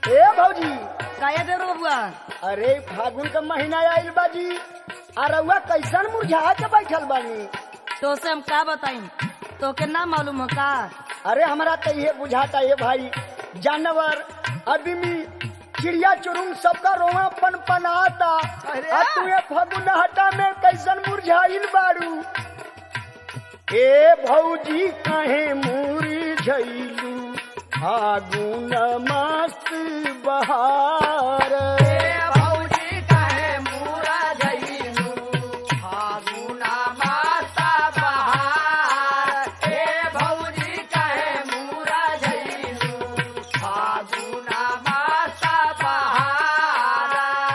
ए भौजी काया दे रो बबुआ अरे फागुन का महीना आइल बाजी आ रउआ कैसन मुरझा के बैठल बानी तो से हम का बताई तो के ना मालूम हो का अरे हमारा तो ये बुझाता है भाई जानवर आदमी चिड़िया चुरुंग सबका रोवा पन पनाता अरे! आ तुए फगुन हटा में कैसन मुरझाइल बारू ए भौजी काहे मुरझैलू फागुन मस्त बहार भौजी कहे मूरा जइलू फागुना माता बहार हे भौजी कहे मूरा जइलू फागुना माता बहार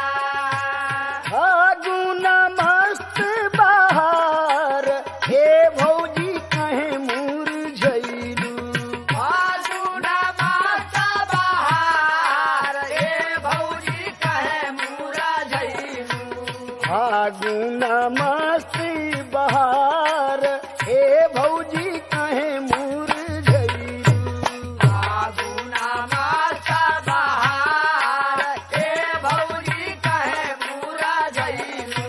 फागुन मस्त बहार हे भौजी काहे मुरझैलू फागुना माता बहार हे भौजी कहे मूरा जइलू फागुन मस्त बहार हे भौजी काहे मुरझैलू फागुना माता बहार हे भौजी कहे मूरा जइलू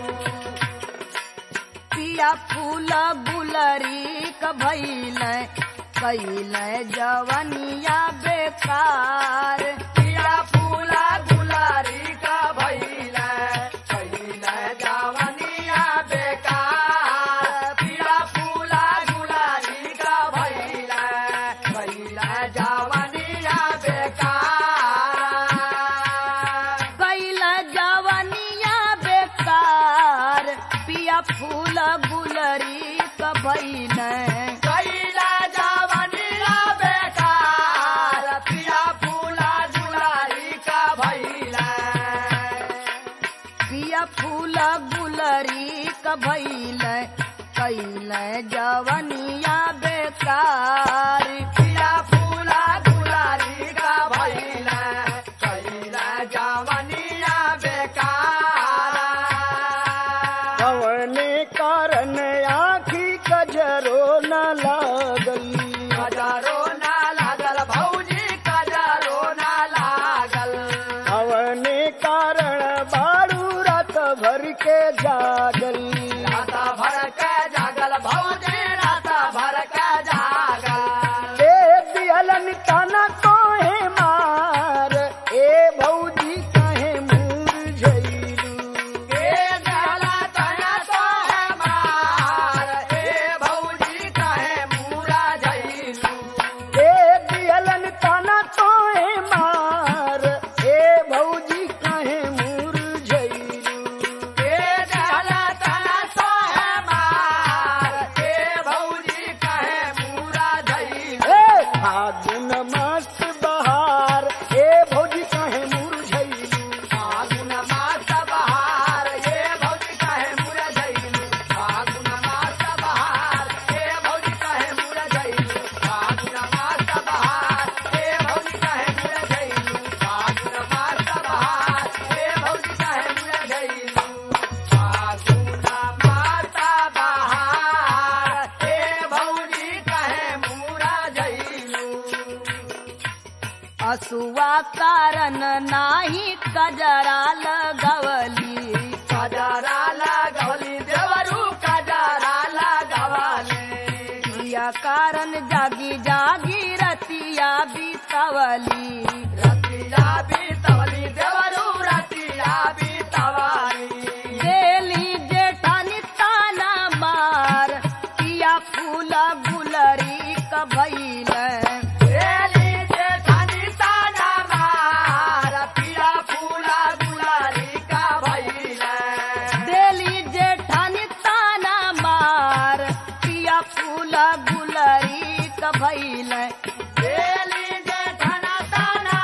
पिया फूल गुलरी क भइल कैल जवनिया बेकार पिया फूला गुलारी का भइला भइला जवनिया बेकार पिया फूला गुलारी का भइला भइला जवनिया बेकार कैल जवनिया बेकार पिया फूल गुलरी क भइल कैला जवनिया बेकार पिया फूला गुलारी का भइला पिया फूल गुलरी क भइल कैल जवनिया बेकार पिया फूला गुलारी का भइला कैला जवनिया बेकार कवने कारण आखी कजरो न लागल कजरो ना लागल भौजी कजरो ना लागल कवने कारण बारू रात भर के जागल रात भर के जागल भौजी रात भर के जागल ए दियलन तना तोहे मार ए भौजी काहे मुरझैलू ए जाला तना तो है मार ए भौजी कहे मूरा जइलू ए दियलन तना तोहे मार ए भौजी काहे मुरझैलू ए जाला तना तो है मार ए भौजी कहे मूरा जइलू ए फागुन मस्त बहार ए भौजी काहे मुरझैलू फागुन मास बहार ए भौजी कहे मूरा जइलू फागुन मास बहार ए भौजी कहे मूरा जइलू फागुन मास बहार ए भौजी कहे मूरा जइलू फागुन मास बहार ए भौजी कहे मूरा जइलू फागुन मास बहार ए भौजी कहे मूरा जइलू असुआ कारण नाही कजरा लगवली कजरा लागवली देवरू कजरा लागवली या कारण जागी जागी रतिया बितवली रतिया बीतवली देवरू रतिया बीतवली देली जेठानी ताना मार पिया फूला गुलरी क भइल एली जेठानी ताना मार पिया फूला गुलारी का भइला देली जेठानी ताना मार पिया फूला गुलरी क भइल एली जेठाना ताना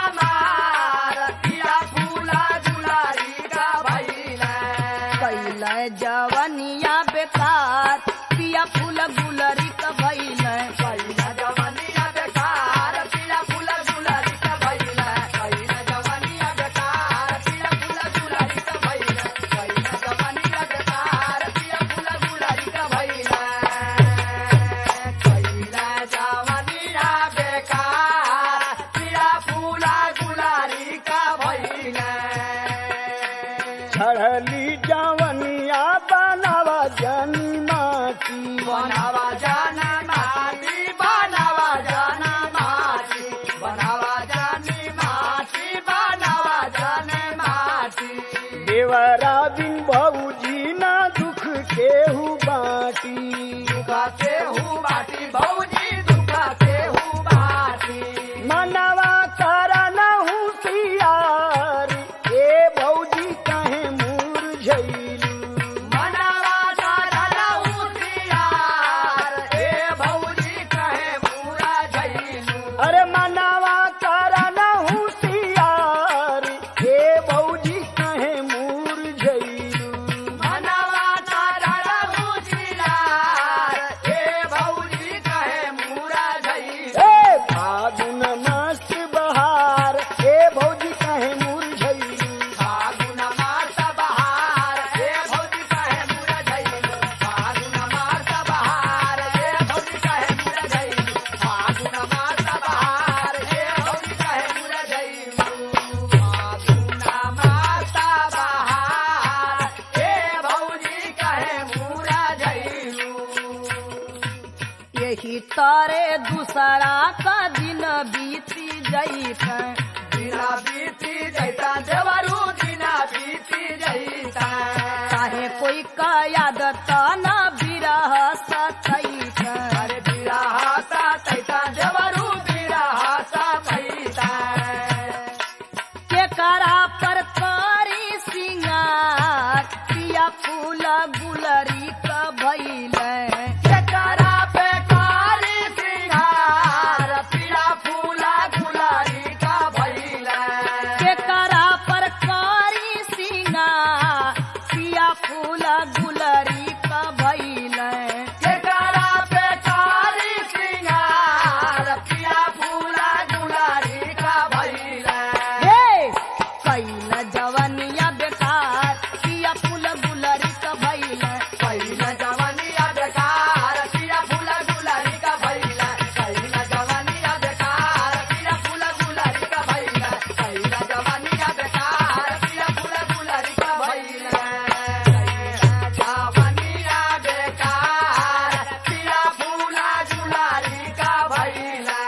तरे दूसरा का दिन बीती जैत दिना बीती जैता देवरू दिना बीती जैता चाहे कोई का याद त न बिरह सतैत अरे बिरहाता तैता देवरू बिरहाता तैता के करा पर कारी सिंगार पिया फूल गुलरी का भैले केकरा पे कारी सिंगार पीला फूला गुलारी का भइला के करा पर कारी सिंगार पिया फूल गुलरी का भैले केकरा पे कारी सिंगार पीला फूला गुलारी का भइला हे कैल जवनिया बेकार पिया फूल गुलरी का भैले पहिला जवानिया बेकार पीला फूला गुलारी का भइला पहिला जवानिया बेकार पीला फूला गुलारी का भइला पहिला जवानिया बेकार पीला फूला गुलारी का भइला जवानिया बेकार पीला फूला गुलारी का भइला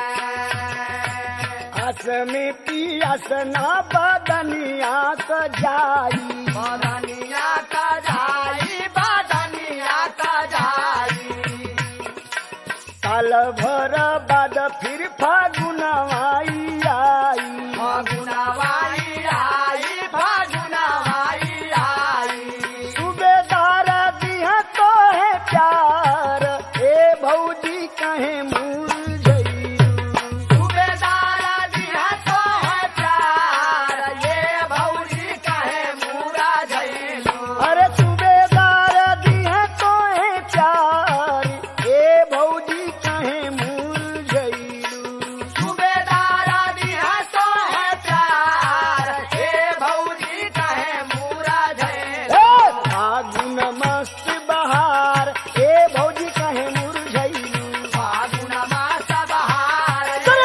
हस में पियस ना बदनिया सजाई बादनिया का जाई बादनिया का जाई साल भर बाद फिर फागुनवाई आई फागुनवाई आई फागुनवाई आई सूबेदार दिया तो है प्यार ए भौजी कहे मुरझई सूबेदार दिया तो है प्यार ये भौजी कहे मूरा झैलू अरे सूबेदार दिया तो है प्यार ए भौजी कहे मुरझई सूबेदार दिया तो है प्यार ये भौजी कहे मूरा झैलू फागुन मस्त बहार ए भौजी कहे मुरझई फागुन मास बहार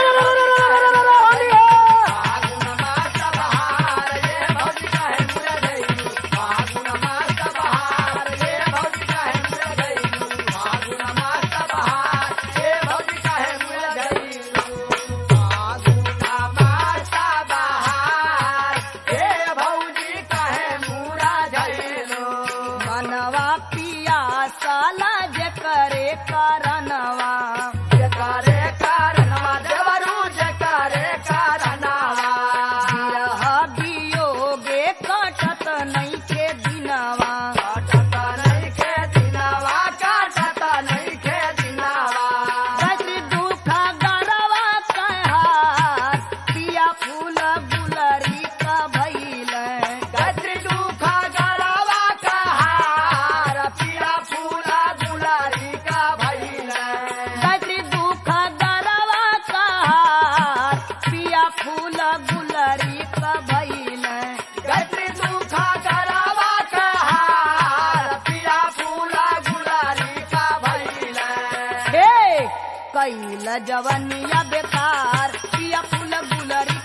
फागुन मास बहार ये भौजी कहे मूरा झैलू फागुन मास बहार ये भौजी कहे मूरा झैलू फागुन मास बहार ये भौजी कहे मूरा झैलू फागुन मास बहार ये भौजी कहे मूरा झैलू मनवा पिया साला जे करे करनवा जकारे कारणवा देवरू जकारे कारणवा बिरह वियोगे कटत नहीं के दिनवा काटता नहीं के दिनावा काटता नहीं के दिनावा कति दुख गरवा कहार पिया फूल गुलरी का भैले गति दुखा गरावा कहार पीला फूला गुलारी का भैला कति दुख गरवा कहार पिया फूल गुलरी का भैले गति दुखा गरावा कहार पीला फूला गुलारी का भैला हे कैल जवनिया बेकार पिया फूल गुलरी